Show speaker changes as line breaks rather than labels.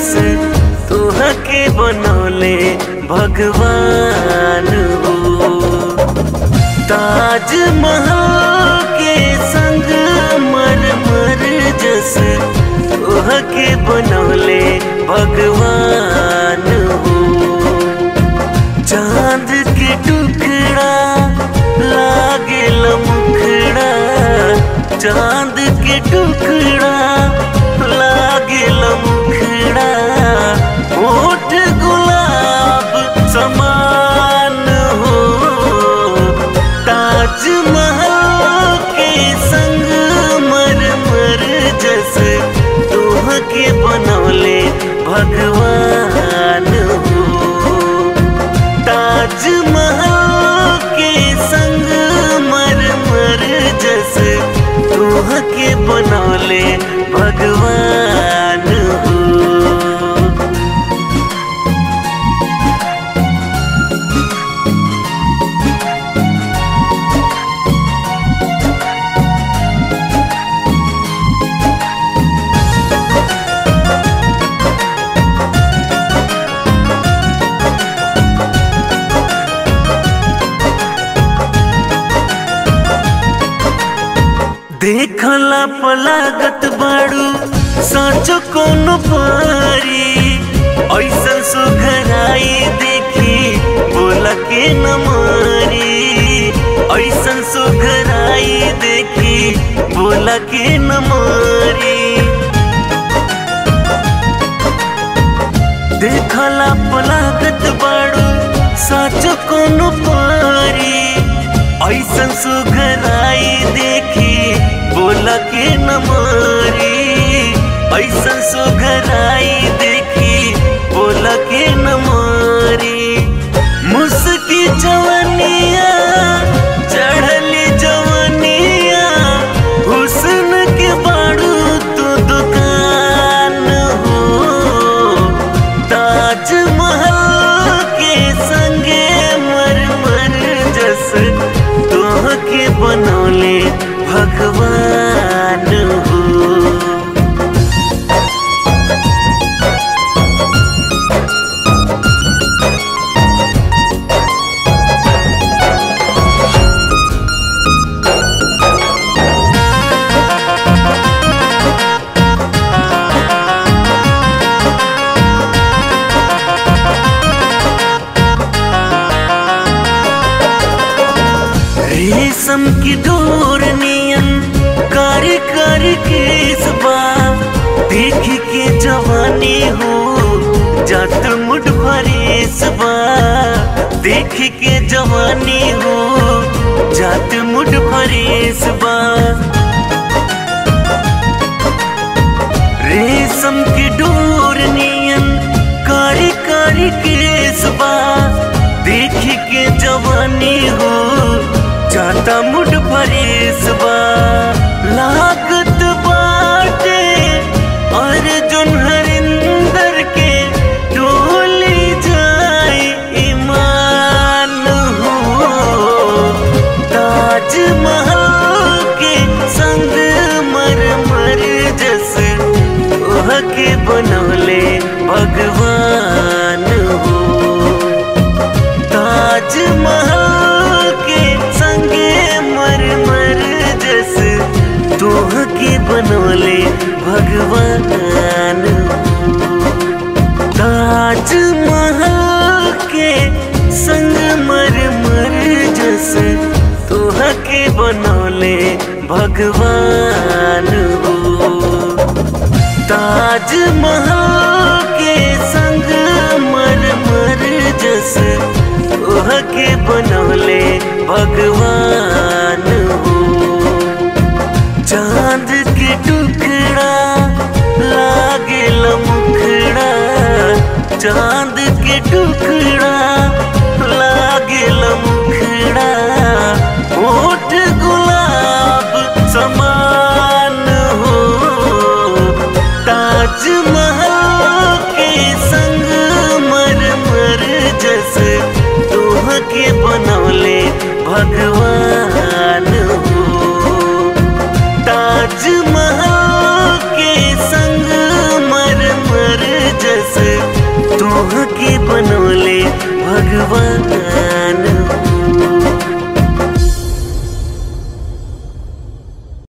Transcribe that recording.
जस तोहके बनौले भगवान हो ताजमहल के संग मर मर जस तोहके बनौले भगवान हो चांद के टुकड़ा लागे मुखड़ा चांद के टुकड़ा लागे मुखड़ा ओठ गुलाब समान हो ताजमहल के संग मर मर जस तोहके बनौले भगवान हो ताजमहल के संग मर मर जस तोहके बनौले भगवान हो देखला पलागत बाड़ू साचो कोनो पारी ऐसन सुघराई देखी बोला के न मारी ऐसन सुघराई देखी बोला के न मारी देखला पलागत बाड़ू साचो कोनो पारी ऐसन सुघराई देखी बोला के न मारी ऐसन सुघराई देखी बोला के न मारी मुस्की जवनिया चढ़ली जवनिया हुस्न के बाड़ू तो दुकान हो ताजमहल के संगे मर मर जस तोहके बनौले भगवान हो रेशम की डोर नियन कारी कारी केसबा देख के जवानी हो जात मुठ फरेसबा देख के जवानी हो जात मुठ फरेसबा रेशम की डोर नियन कारी कारी केसबा देख के जवानी हो जाता मुठ फरेसबा लागत बाटे अर्जुन हरिंदर के डोली जाए ईमान हो ताजमहल के संग मर मर जस के बनौले भगवान हो ताजमहल के संगे मर मर जस तोह के बनौले भगवान ताजमहल के संग मर मर जस तोह के बनौले भगवान हो ताजमहल के संग मर मर जस ओह के बनौले भगवान हो चांद के टुकड़ा लागे मुखड़ा चांद के टुकड़ा लागे मुखड़ा ओठ गुलाब समान हो ताजमहल के संग मर मर जस तोह के बनौले भगवान हो ताजमहल के संग मर मर जस तोह के बनौले भगवान